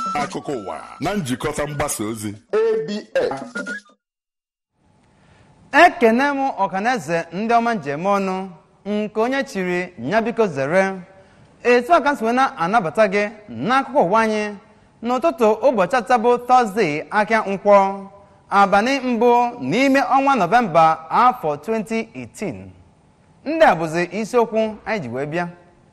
akụkọ ụwa na njikọta mgbasa ozi abs ekene m ọhaneze ndị ọma njem ọnụ nke onye chiri ya biko zere etu aka si wee na-anabata gị n'akụkọ ụwa anyị n'ụtụtụ ụbọchị atọ bụ tọzdee ahịa nkwọ abalị mbụ n'ime ọnwa nọvemba afọ 2018 ndị a bụzi isiokwu anyị ji wee bịa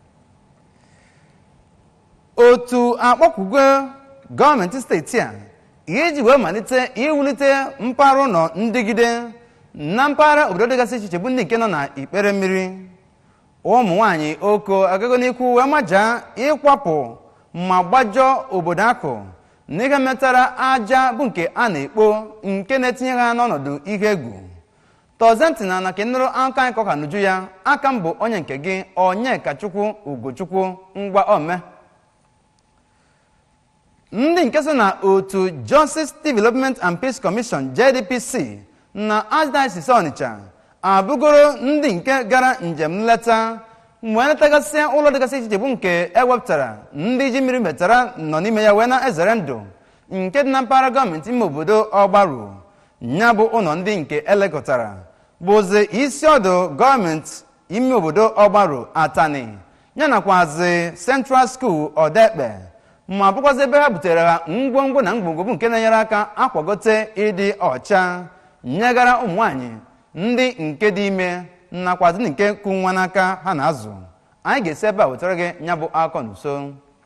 otu akpọkwugo gọọmenti steeti a iji wee malite iwulite mpaghara ụlọ ndịgide na mpaghara obodo dịgasị iche iche bụ ndị nke nọ na ikpere mmiri ụmụ nwaanyị oko agago n'ikwu wee majaa ịkwapụ ma gbajọọ obodo akụ n'ihe metara aja bụ nke a na-ekpo nke na-etinye ha n'ọnọdụ ihe egwu tọzentina na ka nụrụ aka anyị kọka n'uju ya aka m bụ onye nke gị onyeka chukwu ugochukwu ngwa ome ndị nke so na otu justice development and peace commission jdpc na archdiocese ọnịcha abụgoro ndị nke gara njem nleta wee letagasịa ụlọ dịgasị iche iche bụ nke ewepụtara ndị ji mmiri metara nọ n'ime ya wee na-ezere ndụ nke dị na mpaghara gọọmenti ime obodo ọgbaru ya bụ ụlọ ndị nke elekọtara bụzi isi ọdụ gọọmenti ime obodo ọgbaru atani ya nakwazi central school ọdekpe ma bụkwazi ebe ha butere ha ngwongwo na ngwongwo bụ nke na-enyere aka akwagote ịdị ọcha nyegara ụmụ nwanyị ndị nke dị ime nakwazi ndị nke kụ nwa n'aka ha na-azụ anyị ga-esi ebe a wetara gị ya bụ akọ na uso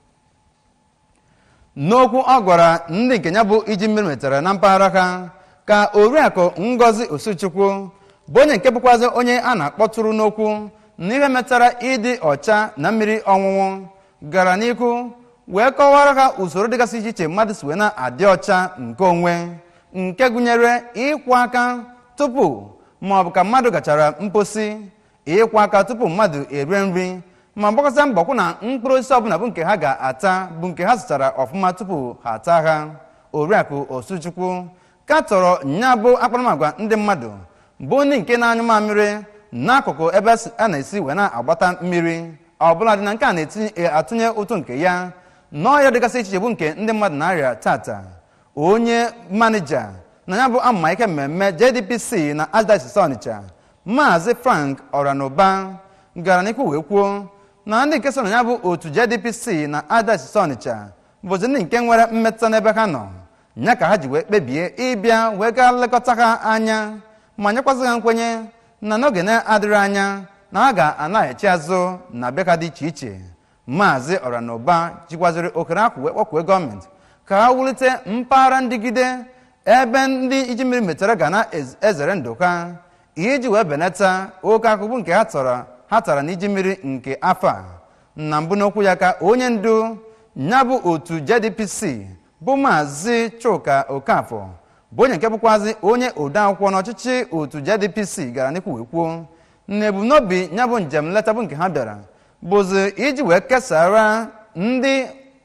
n'okwu ọ gwara ndị nke ya bụ iji mmiri metara na mpaghara ha ka oriakụ ngozi osuchukwu bụ onye nke bụkwazi onye a na-akpọtụrụ n'okwu n'ihe metara ịdị ọcha na mmiri ọṅụṅụ gara n'ihu wee kọwara ha usoro dịgasị iche iche mmadụ si wee na-adị ọcha nke onwe nke gụnyere ịkwụ aka tupu ma ọ bụ ka mmadụ gachara mposi ịkwụ aka tupu mmadụ erie nri ma gbakọta mbọ kwụ na mkpụrụ osisi ọbụla bụ nke ha ga-ata bụ nke ha zụtara ọfụma tupu ha ata ha oriakụ osuchukwu katọrọ nya bụ akparamagwa ndị mmadụ bụ ndị nke na-anyụ mamịrị n'akụkụ ebe a na-esi wee na-agbata mmiri ọbụla dị na nke a na-atụnye ụtụ nke ya n'ọrịa dịgasị iche iche bụ nke ndị mmadụ na-arịa tata onye manija na ya bụ amụma ike mmemme jdpc na archdiocese ọnịcha maazị frank ọranụba gara n'ikwu wee kwuo na ndị nke so na ya bụ otu jdpc na archdiocese ọnịcha bụzi ndị nke nwere mmetụta n'ebe ha nọ ya ka ha ji wee kpebie ịbịa wee gaa nlekọta ha anya ma nyekwazị ha nkwenye na n'oge na-adịrị anya na ha ga-anaghachi azụ na be ha dị iche iche maazị ọranụba jikwaziri okere ahụ wee kpọkwue gọọmenti ka ha wulite mpaghara ndịgide ebe ndị iji mmiri metara ga na-ezere ndụ ha iji wee benata oke akụkụ nke ha tara ha tara n'iji mmiri nke afọ a na mbụ n'okwu ya ka onye ndu ya bụ otu jdpc bụ maazị chuka okafọ bụ onye nke bụkwazi onye odeakwụkwọ n'ọchịchị otu jdpc gara n'ikwu wee kwuo na ebumnobi ya bụ njem nleta bụ nke ha bịara bụzi iji wee kesara ndị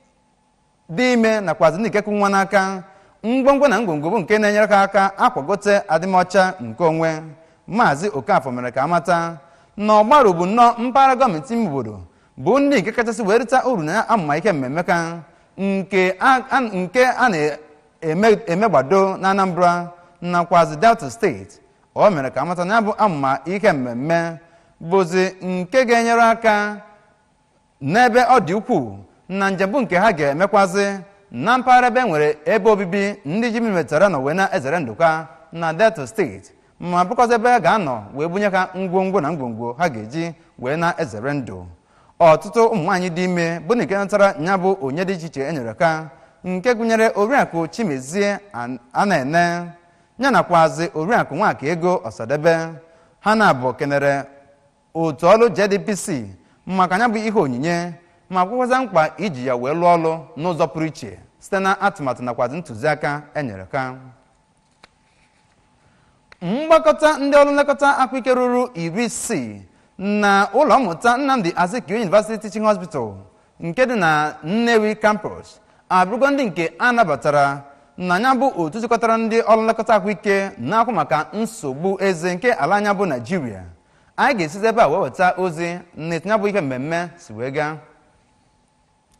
dị ime nakwazi ndị ikekwu nwa n'aka ngwongwo na ngwongwo bụ nke na-enyere ha aka akwagote adịmọcha nke onwe maazị okafọ mere ka amata na ọgbaru bụ nnọọ mpaghara gọọmenti ime obodo bụ ndị nke kachasị wee rita uru na amụma ike mmemme ka nke a na-emegbado na anambra nakwazi delta steeti o mere ka amata na ya bụ amụma ihe mmemme bụzi nke ga-enyere aka n'ebe ọ dị ukwuu na njem bụ nke ha ga-emekwazi na mpaghara ebe nwere ebe obibi ndị ji metara nọ wee na-ezere ndụka na delta steeti ma bụkwazi ebe ha ga-anọ wee bunye ha ngwongwo na ngwongwo ha ga-eji wee na-ezere ndụ ọtụtụ ụmụ nwaanyị dị ime bụ na nke natara ya bụ onye dị iche iche e nyere ka nke gụnyere oriakụ chimezie a na-ene ya nakwazi oriakụ nwaka ego ọsadebe ha na-abụ kenere otu ọrụ jdpc maka ya bụ ihe onyinye ma kwekwaza mkpa iji ya wee lụọ ọrụ n'ụzọ pụrụ iche site na atụmatụ nakwazi ntụziaka enyere ka mgbakọta ndị ọrụ nlekọta ahụike ruru iri isii na ụlọ mmụta nnamdi azikiwe university teaching hospital nke dị na nnewi campus abụrụgo ndị nke a nabatara na ya bụ otu jikọtara ndị ọrụ nlekọta ahụike na-akwụ maka nsogbu eze nke ala anya bụ naijiria anyị ga-esizi ebe a wee weta ozi na etu ya bụ ihe mmemme si wee gaa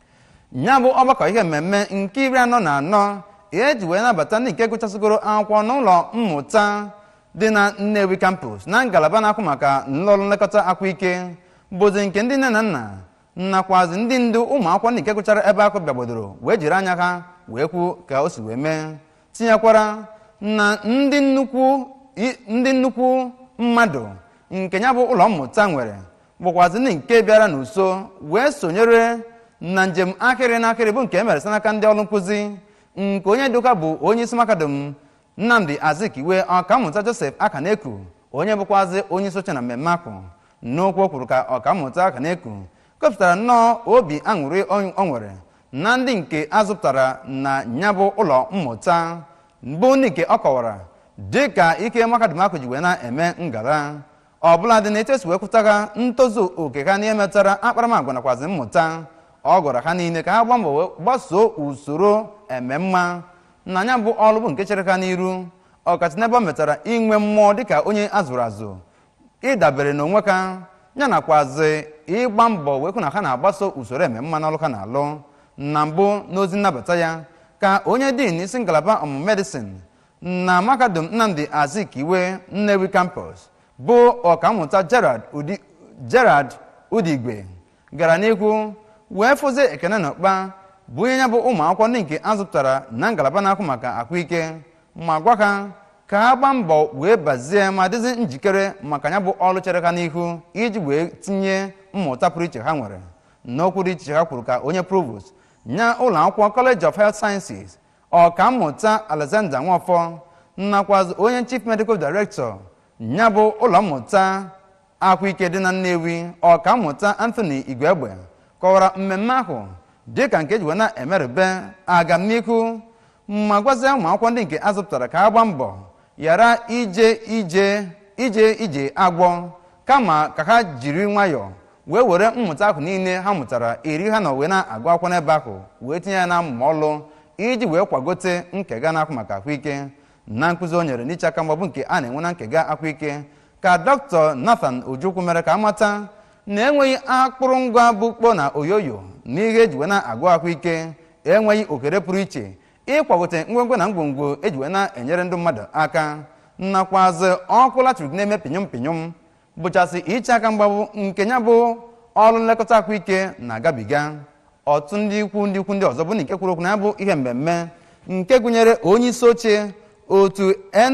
ya bụ ọgbakọ ihe mmemme nke iri anọ na anọ eji wee nabata ndị nke gụchasịgoro akwụkwọ n'ụlọ mmụta dị na nnewi campus na ngalaba na-akwụ maka nlọrụ nlekọta ahụike bụzi nke ndị nne na nna nakwazi ndị ndu ụmụ akwụkwọ ndị nke gụchara ebe akụ bịagbodoro wee jiri anya ha wee kwuo ka o si wee mee tinyekwara na ndị nnukwu i- ndị nnukwu mmadụ nke ya bụ ụlọ mmụta nwere bụkwazi ndị nke bịara n'uso wee sonyere na njem akịrị na akịrị bụ nke e mere site n'aka ndị ọrụ nkụzi nke onye dịka bụ onye isi makadum nnamdi azikiwe ọkammụta joseph akaneku onye bụkwazi onye isi oche na mmemme ahụ n'okwu o kwuru ka ọkammụta akaneku kọpụtara nnọọ obi aṅụrị o nwere na ndị nke azụpụtara na ya bụ ụlọ mmụta bụ ndị nke ọ kọwara dị ka ike makadum ahụ ji wee na-eme ngara ọbụla dị na-etu esi wee kwụtaga ntozu oke ha n'ihe metara akparamagwa nakwazi mmụta ọ gwara ha niile ka ha gbaa mbọ wee gbasoo usoro ememma na ya bụ ọrụ bụ nke chere ha n'iru ọkacha n'ebe ọ metara inwe mmụọ dịka onye azụrụ azụ ịdabere n'onwe ka ya nakwazi ịgba mbọ wee hụ na ha na-agbaso usoro ememma n'ọrụ ha na-alụ na mbụ n'ozi nnabata ya ka onye din isi ngalaba ọmụmụ medicine na mahadum nnamdi azikiwe nnewi campus bụ ọkammụta gerard Udi- gerard udigwe gara n'ihu wee fụzie ekene na ụkpa bụ onye ya bụ ụmụ akwụkwọ ndị nke azụpụtara na ngalaba na-akwụ maka ahụike ma gwa ha ka ha gbaa mbọ wee bazie ma dịzi njikere maka ya bụ ọrụ chere ha n'ihu iji wee tinye mmụta pụrụ iche ha nwere n'okwu dị iche ha kwuru ka onye provost nye ụlọ akwụkwọ college of health sciences ọkammụta alexander nwafọ nakwazi onye chief medical director ya bụ ụlọ mmụta ahụike dị na nnewi ọkammụta anthony igwegbe kọwara mmemme ahụ dịka nke eji wee na-emerube agamnihu ma gwazie ụmụ akwụkwọ ndị nke azụpụtara ka ha gbaa mbọ ghara ije ije ije ije agwọ kama ka ha jiri nwayọọ wee were mmụta ahụ niile ha mụtara iri ha na wee na-agụ akwụkwọ n'ebe ahụ wee tinye ya na mmụma ọlụ iji wee kwagote nkega na-akwụ maka ahụike na nkụzi o nyere n'iche aka mgbabụ nke a na-enwe na nkega ahụike ka dr nathan ojukwu mere ka amata na enweghị akpụrụngwa bụ kpo na oyoyo na ihe eji wee na-agụ ahụike enweghị okere pụrụ iche ịkwagote ngwongwo na ngwongwo eji wee na-enyere ndị mmadụ aka nakwazi ọkụ latrik na-eme pinyom pinyom bụchasị iche aka mgbabụ nke ya bụ ọrụ nlekọta ahụike na-agabiga ọtụ ndị ikwu ndị ikwu ndị ọzọ bụ na nke kwuru okwu na ya bụ ihe mmemme nke gụnyere onye isi oche otu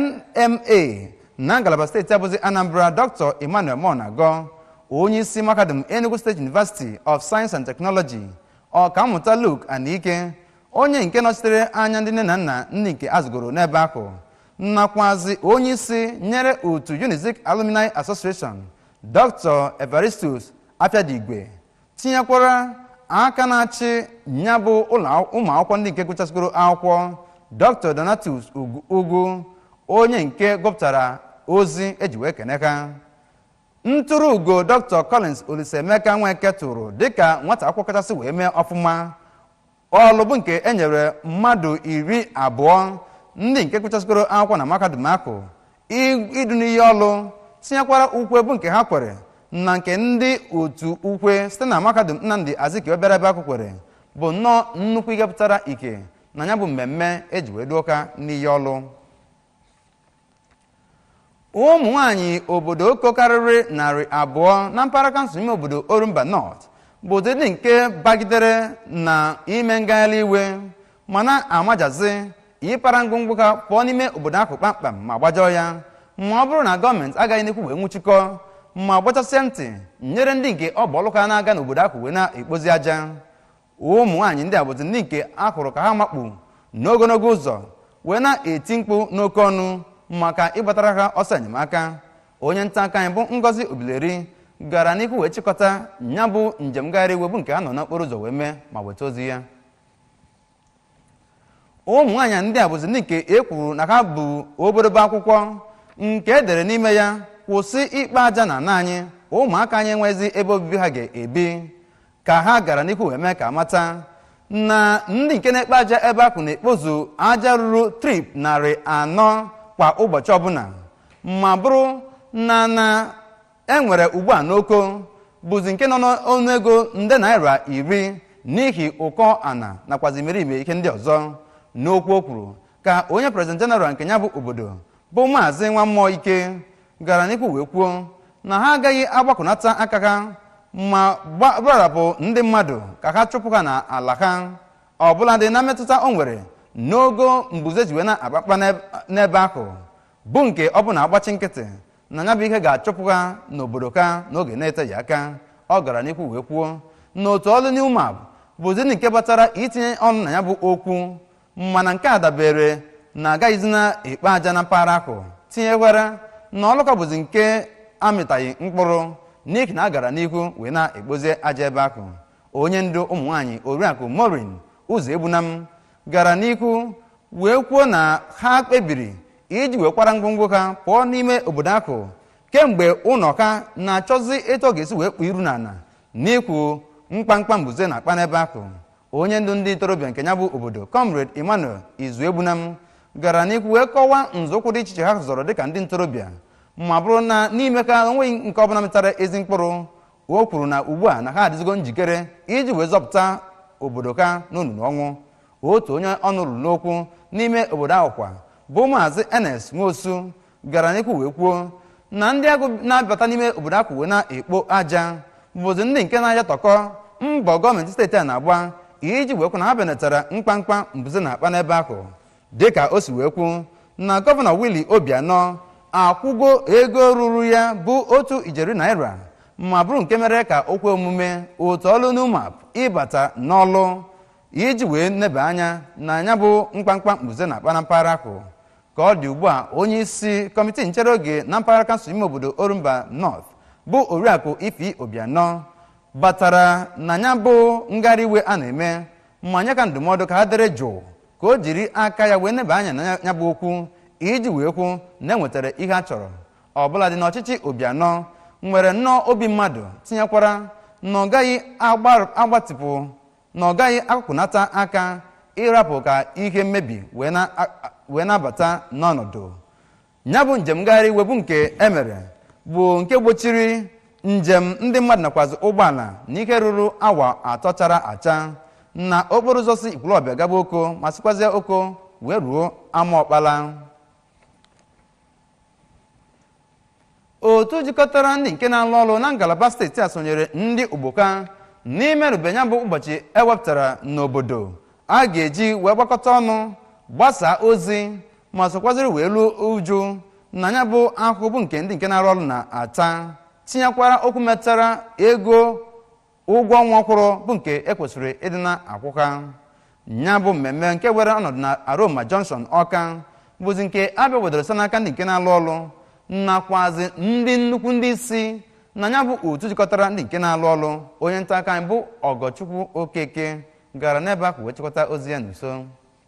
nma na ngalaba steeti abụzi anambra dr emmanuel monago onye isi mahadum enugu state university of science and technology ọkammụta luke anike onye nke nọchitere anya ndị nne na nna ndị nke azụgoro n'ebe ahụ nakwazi onye isi nyere otu unizik alumni association dr evaristus afiadigwe tinyekwara aka na-achị ya bụ ụlọ ụmụ akwụkwọ ndị nke gụchasịgoro akwụkwọ dr donatus Ugwu- ugwu onye nke gụpụtara ozi eji wee kene ha ntụrụ ugo dr collins olisaemeka nweke tụrụ dịka nwata akwụkwọ kachasị wee mee ọfụma ọlụ bụ nke e nyere mmadụ iri abụọ ndị nke gụchasịgoro akwụkwọ na mahadum ahụ i- idu n'iyi ọlụ tinyekwara ukwe bụ nke ha kwere na nke ndị otu ukwe site na mahadum nnamdị azikiwe bịara ebe ahụ kwere bụ nnọọ nnukwu ihe pụtara ike na ya bụ mmemme eji wee duo ka n'iyi ọlụ ụmụ nwanyị obodo oko karịrị narị abụọ na mpaghara kansụl ime obodo orumba north bụ ụdịdị nke bagidere na ime ngagharị iwe ma na-amajazi ịpara ngwongwo ha pụọ n'ime obodo ahụ kpamkpam ma gbajọọ ya ma ọ bụrụ na gọọmenti agaghị n'ekwu wee nwụchikọ ma gbachasịa ntị nyere ndị nke ọ bụ ọlụ ka na-aga n'obodo ahụ wee na-ekpozi aja ụmụ nwaanyị ndị a bụzi ndị nke a hụrụ ka ha makpu n'ogologo ụzọ wee na-eti mkpu n'oke ọnụ maka ịgbatara ha ọsọ enyemaka onye nta aka anyị bụ ngozi obileri gara n'ihu wee chịkọta ya bụ njem ngagharị iwe bụ nke ha nọ n'okporo ụzọ wee mee ma weta ozi ya ụmụ nwaanyị ndị a bụzi ndị nke e kwuru na ha bụ obodobo akwụkwọ nke e dere n'ime ya kwụsị ikpe aja na ana anyị ụmụaka anyị enwezi ebe obibi ha ga-ebi ka ha gara n'ihu wee mee ka mata na ndị nke na-ekpe aja ebe ahụ na-ekpozu aja ruru trip narị anọ kwa ụbọchị ọbụla ma bụrụ na na enwere ugbu a n'oko bụzi nke nọ n'ọnụego nde naira iri n'ihi ụkọ ana nakwazi imerime ihe ndị ọzọ n'okwu o kwuru ka onye prezident jeneral nke ya bụ obodo bụ maazị nwa mmụọ ike gara n'ikwu wee kwuo na ha agaghị agbakọnata aka ha ma gbarapụ ndị mmadụ ka ha chụpụ ha n'ala ha ọbụladị na mmetụta o nwere n'ogo mbuze ji wee na-akpakpa n'ebe ahụ bụ nke ọ bụ na agbachi nkịtị na ya bụ ihe ga-achụpụ ha n'obodo ka n'oge na-eteghị aka ọ gara n'ikwu wee kwuo na otu ọlụ new map bụzi nke batara itinye ọnụ na ya bụ okwu mana nke a dabere na agaghịzi na-ekpe aja na mpaghara ahụ tinyekwara na ọlụkọ bụzi nke amịtaghị mkpụrụ n'ihi na a gara n'ihu wee na-ekpozi aja ebe ahụ onye ndu ụmụ nwaanyị oriakụ morin ụzọ egbunam gara n'ihu wee kwuo na ha kpebiri iji wee kwara ngwongwo ha pụọ n'ime obodo ahụ kemgbe ụlọ ka na-achọzi etu ọ ga-esi wee kpụ iru n'ala n'ikwu mkpamkpa mbuze na akpa n'ebe ahụ onye ndu ndị ntorobịa nke ya bụ obodo comrade emmanuel izuegbunam gara n'ihu wee kọwaa nzọụkwụ dị iche iche ha zọrọ dịka ndị ntorobịa ma bụrụ na n'ime ka onweghị nke ọbụla metara ezi mkpụrụ o kwuru na ugbu a na ha adịzigo njikere iji wee zọpụta obodo ka n'olulu ọnwụ otu onye ọnụ ruru n'okwu n'ime obodo ahụ kwa bụ maazị enes nwosu gara n'ikwu wee kwuo na ndị agụ na-abata n'ime obodo ahụ wee na-ekpo aja bụzi ndị nke na-aja tọkọ mbọ gọọmenti steeti a na-agba iji wee kwu na ha benatara mkpamkpa mbuze na akpa n'ebe ahụ dịka o si wee kwu na gọvanọ willie obianọ akwụgo ego ruru ya bụ otu ijeri naira ma bụrụ nke mere ka o kwe omume otu ọlụ numap ịbata n'ọlụ iji wee neba anya na ya bụ mkpamkpa mbuze na akpa na mpaghara ahụ ka ọ dị ugbu a onye isi kọmitii nchere oge na mpaghara kansụl ime obodo orumba north bụ oriakụ ifi obianọ batara na ya bụ ngagharị iwe a na-eme ma nye ka ndụmọdụ ka ha dere jụụ ka o jiri aka ya wee neba anya na ya bụ okwu iji wee kwu na enwetara ihe a chọrọ ọbụla dị n'ọchịchị obianọ nwere nnọọ obi mmadụ tinyekwara na ọ gaghị agbatịpụ na ọ gaghị akụkụnata aka ịrapụ ka ihe mmebi wee na-abata n'ọnọdụ ya bụ njem ngagharị iwe bụ nke emere bụ nke gbochiri njem ndị mmadụ nakwazi ụgbọala n'ike ruru awa atọ chara acha na okporo ụzọ si ikwulọbịa gaba oko ma sikwazie oko wee ruo ama ọkpala otu jikọtara ndị nke na-alụ ọrụ na ngalaba steeti a sonyere ndị ogboka n'imerube ya bụ ụbọchị ewepụtara n'obodo a ga-eji wee gbakọta ọnụ gbasaa ozi ma sokwaziri wee luo uju na ya bụ ahụhụ bụ nke ndị nke na-arụ ọrụ na-ata tinyekwara okwu metara ego ụgwọ ọnwa kwụrụ bụ nke ekwesịrị ịdị na-akwụka ya bụ mmemme nke were ọnọdụ na aroma johnson ọka bụzi nke abịa wedoro site n'aka ndị nke na-alụ ọrụ nakwazi ndị nnukwu ndị isi na ya bụ otu jikọtara ndị nke na-alụ ọrụ onye nta aka anyị bụ ọgọchukwu okeke gara n'ebe ahụ wee chịkọta ozi ya n'uso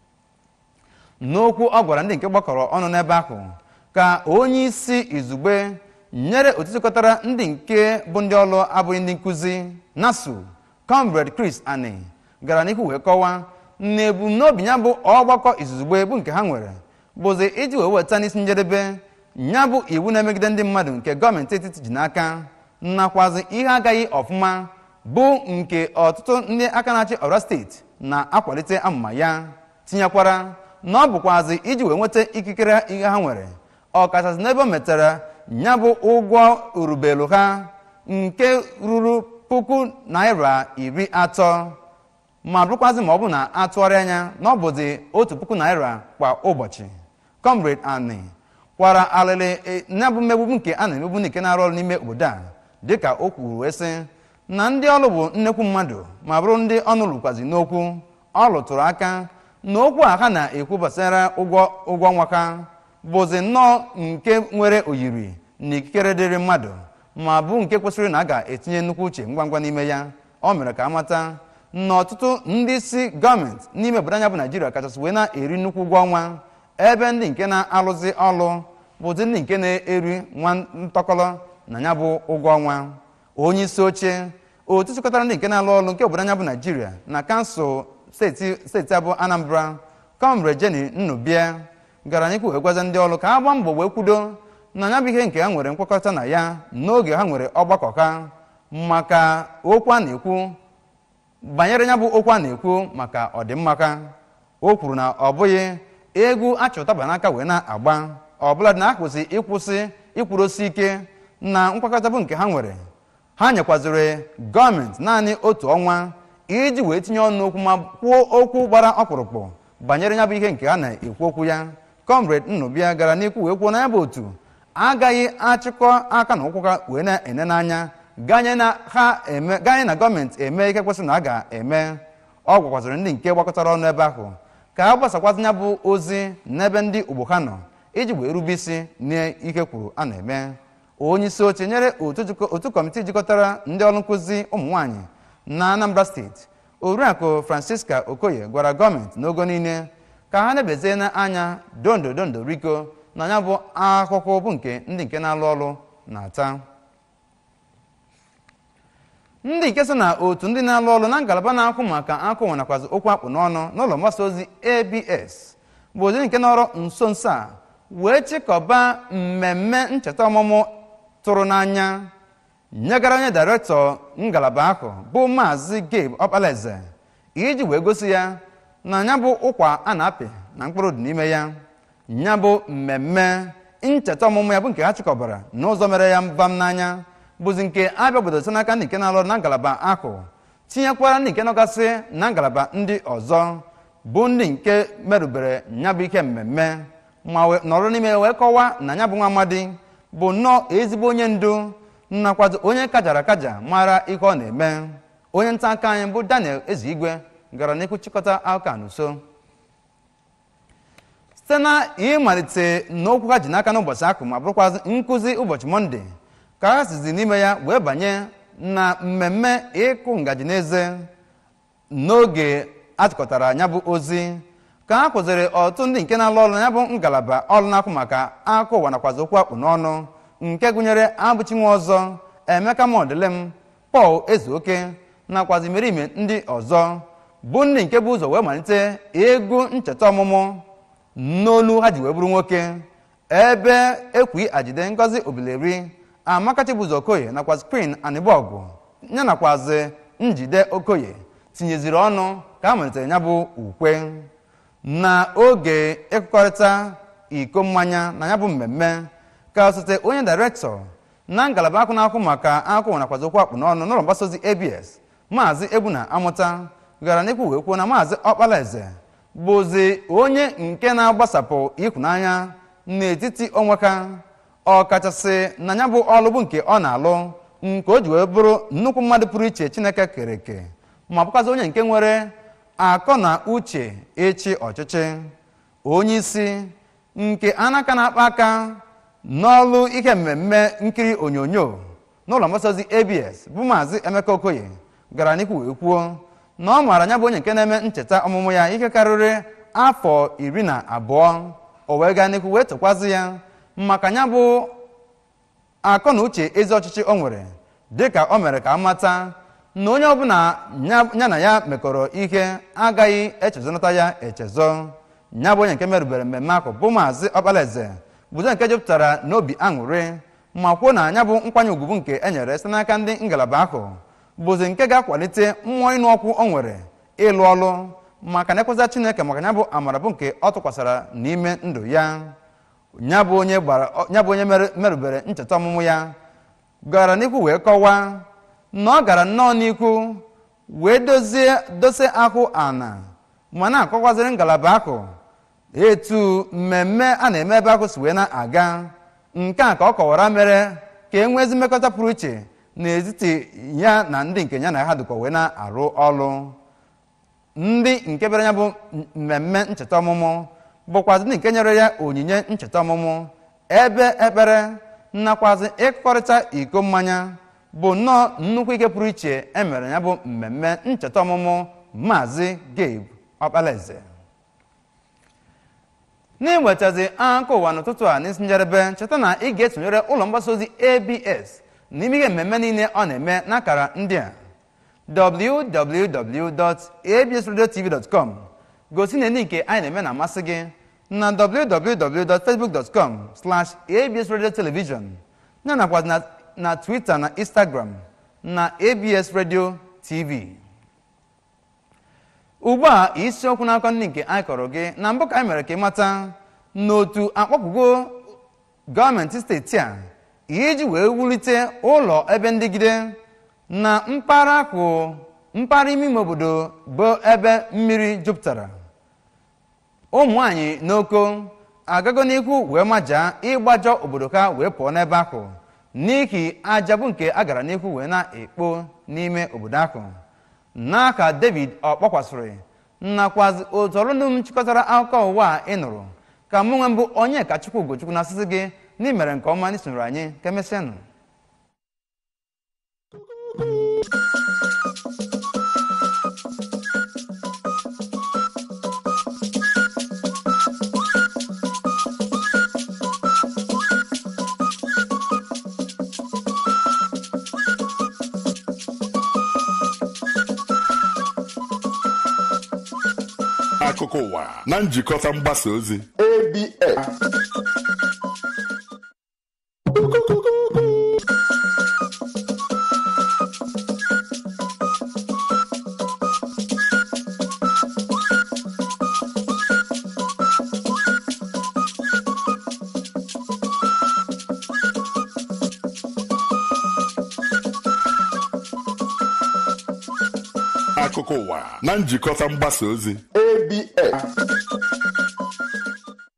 n'okwu ọ gwara ndị nke gbakọrọ ọnụ n'ebe ahụ ka onye isi izugbe nyere otu jikọtara ndị nke bụ ndị ọrụ abụghị ndị nkụzi nasu comrade chris ani gara n'ihu wee kọwaa na ebumnobi ya bụ ọgbakọ izugbe bụ nke ha nwere bụzi iji wee weta n'isi njedebe ya bụ iwu na-emegide ndị mmadụ nke gọọmenti etiti ji n'aka nakwazi ihe agaghị ọfụma bụ nke ọtụtụ ndị aka na-achị ọra steeti na-akwalite amụma ya tinyekwara na ọ bụkwazi iji wee nweta ikikere ihe ha nwere ọkachasị n'ebe o metara ya bụ ụgwọ urubelu ha nke ruru puku naira iri atọ ma bụrụkwazị ma ọ bụ na atụgharị anya na ọ bụzi otu puku naira kwa ụbọchị comrade ani kwara alịlị ya bụ mmegbu nke a na-emegbu nke na-arụ ọrụ n'ime obodo a dịka o kwuru wee sị na ndị ọrụ bụ nnekwu mmadụ ma bụrụ ndị ọnụ lụkwazi n'okwu ọ lụtụrụ aka na okwu a ha na-ekwu gbasara ụgwọ ụgwọ ọnwa ha bụzi nnọọ nke nwere oyiri na ikikere dịrị mmadụ ma bụ nke kwesịrị na a ga-etinye nnukwu uche ngwa ngwa n'ime ya ọ mere ka amata na ọtụtụ ndị isi gọọmenti n'ime obodo anya bụ naijiria kachasị wee na-eri nnukwu ụgwọ ọnwa ebe ndị nke na-alụzi ọlụ bụzi ndị nke na-eri nwa ntọkọrọ na ya bụ ụgwọ ọnwa onye isi oche otu chịkọtara ndị nke na-alụ ọlụ nke obodo anya bụ naijiria na kansụl steeti steeti abụ anambra comrade jenny nnubia gara n'ikwu wee gwaza ndị ọrụ ka ha gbaa mbọ wee kwudo na ya bụ ihe nke ha nwere nkwekọrịta na ya n'oge ha nwere ọgbakọ ha maka okwu a na-ekwu banyere ya bụ okwu a na-ekwu maka ọdịmmaka o kwuru na ọ bụghị egwu achọtaba n'aka wee na-agba ọbụladị na ha kwesịrị ịkwụsị ikwurosi ike na nkwakọta bụ nke ha nwere ha nyekwaziri gọọmenti naanị otu ọnwa iji wee tinye ọnụ okwu ma kwuo okwu gbara ọkpụrụkpụ banyere ya bụ ihe nke ha na-ekwu okwu ya comrade nnụbịa gara n'ikwu wee kwuo na ya bụ otu agaghị achịkọ aka na ụkwụ ha wee na-ene n'anya ganye na ha eme ganye na gọọmenti eme ihe kwesịrị na a ga-eme ọ gwakwazịrị ndị nke gbakọtara ọnụ ebe ahụ ka ha gbasakwazi ya bụ ozi n'ebe ndị ogbo ha nọ iji wee rube isi n'ihe kwuru a na-eme onye isi oche nyere otu jikọ- otu kọmitii jikọtara ndị ọrụ nkụzi ụmụ nwaanyị na anambra steeti oriakụ francisca okoye gwara gọọmenti n'ogo niile ka ha nebezie n'anya dondo dondo riko na ya bụ ahụhụ bụ nke ndị nke na-alụ ọrụ na-ata ndị nke so na otu ndị na-alụ ọrụ na ngalaba na-akwụ maka akụ nwe nakwazi okwu akpụ n'ọnụ n'ụlọ mgbasa ozi abs bụ ozi nke nọrọ nso nso a wee chịkọba mmemme ncheta ọmụmụ tụrụ n'anya nyegara onye dairektọ ngalaba ahụ bụ maazị gabe ọkpalaeze iji wee gosi ya na ya bụ ụkwa a na-apị na mkpụrụ dị n'ime ya ya bụ mmemme ncheta ọmụmụ ya bụ nke ha chịkọbara n'ụzọ mere ya mbam n'anya bụzi nke abịa obodo site n'aka ndị nke na-alụ ọrụ na ngalaba ahụ tinyekwara ndị nke nọgasị na ngalaba ndị ọzọ bụ ndị nke merụbere ya bụ ihe mmemme ma wee nọrọ n'ime ya wee kọwaa na ya bụ nwa amadi bụ nnọọ ezigbo onye ndu nakwazi onye kajara akaja mara ihe ọ na-eme onye nta aka anyị bụ daniel ezigwe gara n'ikwu chịkọta akụkọ a n'uso site na ịmalite n'okwu ha ji n'aka n'ụbọchị ahụ ma bụrụkwazị nkụzi ụbọchị mọnde ka ha sizi n'ime ya wee banye na mmemme ịkụ ngaji n'eze n'oge atụkọtara ya bụ ozi ka ha kụziri ọtụtụ ndị nke na-alụ ọrụ na ya bụ ngalaba ọrụ na-akwụ maka akụ ụwa nakwazi okwu akpụ n'ọnụ nke gụnyere abụchi nwa ọzọ emeka modelem pọl ezuoke nakwazi imerime ndị ọzọ bụ ndị nke bụ ụzọ wee malite egwu ncheta ọmụmụ n'olu ha ji wee bụrụ nwoke ebe ekwi ajide ngozi obileri amaka chibuzo okoye nakwazi queen anịbọgụ ya nakwazi njide okoye tinyeziri ọnụ ka ha malitere ya bụ ukwe na oge ịkụkọrịta iko mmanya na ya bụ mmemme ka osote onye dairektọ na ngalaba akụ na-akwụ maka akụ nakwazi okwu akpụ n'ọnụ n'ụlọ mgbasa ozi abs maazị egbuna amụta gara n'ikwu wee kwuo na maazị ọkpalaeze bụzi onye nke na-agbasapụ ịhụnanya n'etiti onwe ka ọkachasị na ya bụ ọlụ bụ nke ọ na-alụ nke o ji wee bụrụ nnukwu mmadụ pụrụ iche chineke kere eke ma bụkwazi onye nke nwere akọ na uche ịchị ọchịchị onye isi nke anaka na-akpa aka n'ọlụ ihe mmemme nkiri onyonyo n'ụlọ mgbasa ozi abs bụ maazị emeka okoye gara n'ikwu wee kwuo na ọ maara ya bụ onye nke na-eme ncheta ọmụmụ ya ihe karịrị afọ iri na abụọ o wee gaa n'ikwu wee tụkwazị ya maka ya bụ akọ na uche ezi ọchịchị o nwere dịka o mere ka a mata na onye ọbụla ya ya na ya mekọrọ ihe agaghị echezonata ya echezọ ya bụ onye nke merụbere mmemme ahụ bụ maazị ọkpalaeze bụzo nke jupụtara n'obi aṅụrị ma kwuo na ya bụ nkwanye ugwu bụ nke e nyere site n'aka ndị ngalaba ahụ bụzi nke ga-akwalite mmụọ ịnụ ọkụ o nwere ịlụ ọlụ maka na ekweza chineke maka ya bụ amara bụ nke ọ tụkwasara n'ime ndụ ya ya bụ onye gbara ya bụ onye mere- merụbere ncheta ọmụmụ ya gara n'ikwu wee kọwaa na ọ gara nnọọ n'ikwu wee dozie dose ahụ ana ma na-akọkwaziri ngalaba ahụ etu mmemme a na-eme ebe ahụ si wee na-aga nke a ka ọ kọwara mere ka e nwezi mmekọta pụrụ iche n'etiti ya na ndị nke ya na ha dịkwa wee na-arụ ọrụ ndị nke bịara ya bụ mmemme ncheta ọmụmụ bụkwazi ndị nke nyere ya onyinye ncheta ọmụmụ ebe ekpere nakwazi ịkọrịta iko mmanya bụ nnọọ nnukwu ike pụrụ iche e mere ya bụ mmemme ncheta ọmụmụ maazị gabe ọkpalaeze n'inwetazi akụkọ ụwa n'ụtụtụ a n'isi njedebe cheta na ị ga-esonyere ụlọ mgbasa ozi abs n'ime ihe mmemme niile ọ na-eme n'akara ndị a www.absradiotv.com gosi na ndị nke anyị na-eme na-amasị gị na www.facebook.com slash absradiotelevision ya nakwa na, na twitter na instagram na abs radio tv ugbu a isiokwu n'akọ ndị nke anyị kọrọ gị na mbụ ka anyị mere ka ị mata n'otu akpọpụgo gọọmenti steeti a iji wee wulite ụlọ ebe ndịgide na mpaghara akụ mpaghara ime ime obodo bụ ebe mmiri jupụtara ụmụ nwanyị n'oko agago n'ihu wee majaa ịgbajọ obodo ha wee pụọ n'ebe ahụ n'ihi aja bụ nke a gara n'ihu wee na-ekpo n'ime obodo ahụ n'aka david ọkpọkwasịrị nakwazi otu ọlụnụ m chịkọtara akụkọ ụwa a ị nụrụ ka mụ nwe mbụ onye ka chukwu ugochukwu na asịsị gị n'imere nke ọma n'isonyere anyị ka emesịanụ akụkọ ụwa na njikọta mgbasa ozi ABS. akụkọ ụwa na njikọta mgbasa ozi ABS.